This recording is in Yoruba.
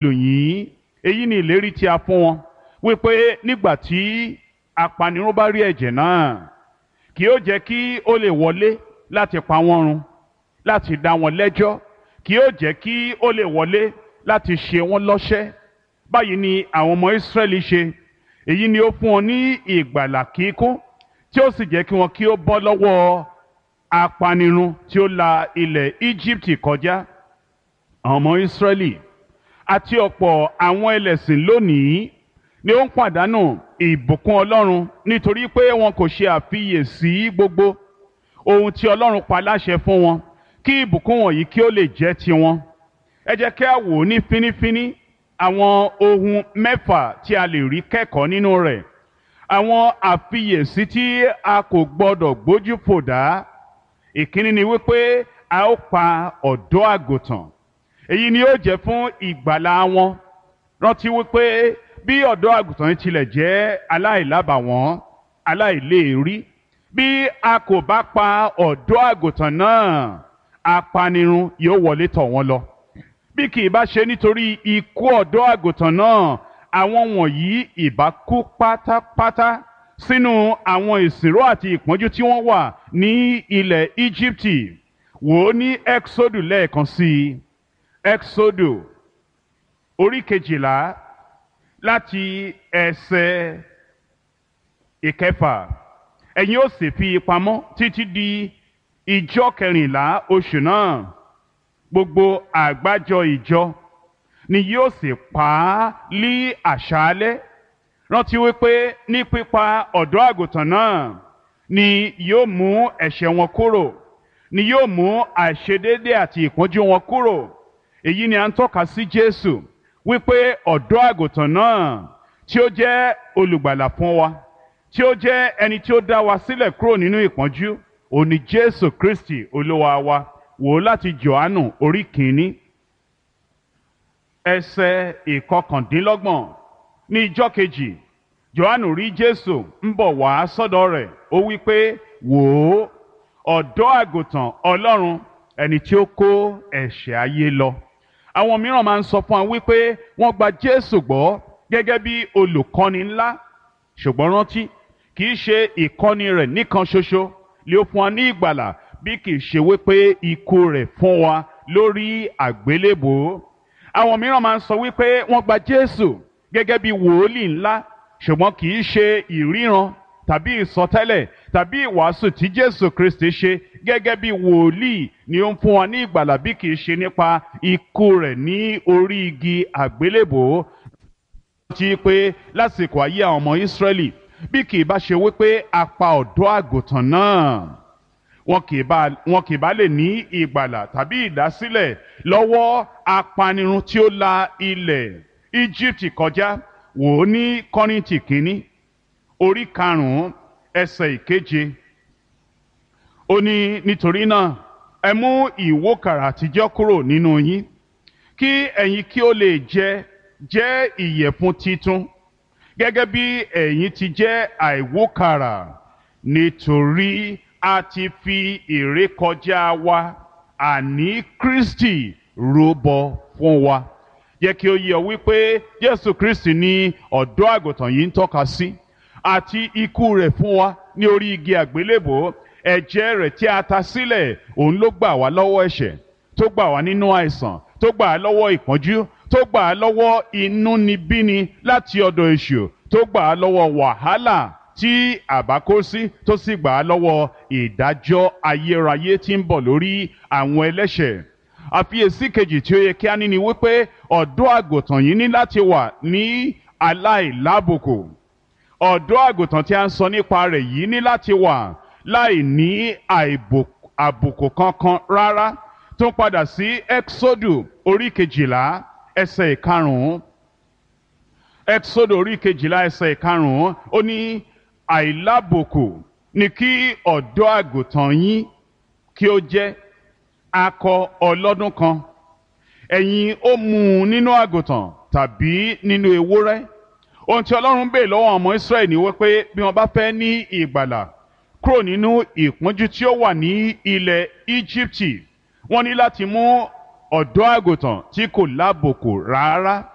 lò yín èyí ni ìlérí tí a fún wọn wípé nígbà tí apanirun bá rí ẹ̀jẹ̀ náà kì yóò jẹ́ kí ó lè wọlé láti pa wọ́n run láti dá wọn lẹ́jọ́ kì yóò jẹ́ kí ó lè wọlé láti ṣe wọ́n lọ́ṣẹ́ báyìí ni àwọn ọmọ Ísírẹ́lì ṣe èyí ni ó fún wọn ní ìgbàlà kíkún tí ó sì jẹ́ kí wọn kí ó bọ́ lọ́wọ́ apanirun tí ó la ilẹ̀ Íjíbítì kọjá àwọn ọmọ Ísírẹ́lì àti ọ̀pọ̀ àwọn ẹlẹ́sìn lónìí ni ó ń pàdánù ìbùkún Ọlọ́run nítorí pé wọn kò ṣe àfiyèsí gbogbo ohun tí Ọlọ́run pa láṣẹ fún wọn kí ìbùkún wọ̀nyí kí ó lè jẹ́ tiwọn ẹ jẹ́ kí a wò ní fínífíní àwọn ohun mẹ́fà tí a lè rí kẹ́kọ̀ọ́ nínú rẹ̀ àwọn àfiyèsí tí a kò gbọdọ̀ gbójú fò dá ìkíní ni wípé a ó pa ọ̀dọ́ àgùntàn èyí ni ó jẹ́ fún ìgbàlà wọn rántí wípé bí ọ̀dọ́ àgùntàn yìí tilẹ̀ jẹ́ aláìlábàwọ́n aláìléèrí bí a kò bá pa ọ̀dọ́ àgùntàn náà apanirun yóò wọlé tọ̀ wọ́n lọ bí kì í bá ṣe nítorí ikú ọ̀dọ́ àgùntàn náà àwọn wọ̀nyí ìbá kú pátápátá sínú àwọn ìsìnró àti ìpọ́njú tí wọ́n wà ní ilẹ̀ Íjíbítì wò ó ní Exodu lẹ́ẹ̀kan sí i Exodu orí kejìlá láti ẹsẹ̀ ìkẹfà ẹ̀yin ó sì fi pamọ́ títí di ìjọ kẹrìnlá oṣù náà gbogbo àgbájọ ìjọ ni yóò sì pa á lí àṣálẹ́ rántí wípé ní pípa ọ̀dọ́ àgùntàn náà ni yóò mú ẹ̀ṣẹ̀ wọn kúrò ni yóò mú àìṣedéédé àti ìpọ́njú wọn kúrò èyí ni à ń tọ́ka sí Jésù wípé ọ̀dọ́ àgùntàn náà tí ó jẹ́ olùgbàlà fún wa tí ó jẹ́ ẹni tí ó dá wa sílẹ̀ kúrò nínú ìpọ́njú òní Jésù Kristi olúwa wa wò ó láti Jòhánù orí kìíní ẹsẹ̀ ìkọkàndínlọ́gbọ̀n ní ijọ́ kejì Jòhánù rí Jésù ń bọ̀ wá sọ́dọ̀ rẹ̀ ó wí pé wò ó ọ̀dọ́ àgùntàn Ọlọ́run ẹni tí ó kó ẹ̀ṣẹ̀ ayé lọ àwọn mìíràn máa ń sọ fún wa wípé wọ́n gba Jésù gbọ́ gẹ́gẹ́ bí olùkọ́ni ńlá ṣùgbọ́n rántí kì í ṣe ìkọ́ni rẹ̀ nìkan ṣoṣo lè fún wa ní ìgbàlà bí kì í ṣe wípé ikú rẹ̀ fún wa lórí àgbélébòó àwọn mìíràn máa ń sọ wípé wọ́n gba Jésù gẹ́gẹ́ bí wòólì ńlá ṣùgbọ́n kì í ṣe ìríran tàbí ìsọtẹ́lẹ̀ tàbí ìwàásù tí Jésù Kristi ṣe gẹ́gẹ́ bí wòlíì ni ó ń fún wa ní ìgbàlà bí kì í ṣe nípa ikú rẹ̀ ní orí igi àgbélébòó ti pé lásìkò ayé àwọn ọmọ Ísírẹ́lì bí kì í bá ṣe wípé a pa ọ̀dọ́ àgùntàn náà wọn kì í bá wọn kì í bá lè ní ìgbàlà tàbí ìdásílẹ̀ lọ́wọ́ apanirun tí ó la ilẹ̀ Íjíbítì kọjá wò ó ní Kọ́ríńtì kínní orí karùn-ún ẹsẹ̀ ìkeje ó ní nítorí náà ẹ mú ìwókàrà àtijọ́ kúrò nínú yín kí ẹ̀yin kí ó lè jẹ jẹ́ ìyẹ̀fun titun gẹ́gẹ́ bí ẹ̀yin ti jẹ́ àìwókàrà nítorí a ti fi ìrékọjá wa àní Kristi rúbọ fún wa jẹ́ kí ó yé ọ wípé Jésù Kristi ni ọ̀dọ́ àgùntàn yìí ń tọ́ka sí àti ikú rẹ̀ fún wa ní orí igi àgbélébò ẹ̀jẹ̀ rẹ̀ tí a ta sílẹ̀ òun ló gbà wá lọ́wọ́ ẹ̀ṣẹ̀ tó gbà wá nínú àìsàn tó gbà á lọ́wọ́ ìpọ́njú tó gbà á lọ́wọ́ inúnibíni láti ọ̀dọ̀ èṣù tó gbà á lọ́wọ́ wàhálà tí àbá kó sí tó sì gbà á lọ́wọ́ ìdájọ́ ayérayé tí ń bọ̀ lórí àwọn ẹlẹ́ṣẹ̀ àfiyèsí kejì tí ó yẹ kí á ní ni wípé ọ̀dọ́ àgùntàn yìí ní láti wà ní aláìlábùkù ọ̀dọ́ àgùntàn tí a ń sọ nípa rẹ̀ yìí ní láti wà láì ní àbùkù kankan rárá tó ń padà sí Exodu orí kejìlá ẹsẹ̀ ìkarùn-ún Exodu orí kejìlá ẹsẹ̀ ìkarùn-ún ó ní àìlábùkù ni kí ọ̀dọ́ àgùntàn yín kí ó jẹ́ akọ ọlọ́dún kan ẹ̀yin ó mú un nínú àgùntàn tàbí nínú ewúrẹ́ ohun tí ọlọ́run bèè lọ́wọ́ ọmọ israẹli ni wípé bí wọ́n bá fẹ́ ní ìgbàlà kúrò nínú ìpọ́njú tí ó wà ní ilẹ̀ íjíbítì wọ́n ní láti mú ọ̀dọ́ àgùntàn tí kò lábòkù rárá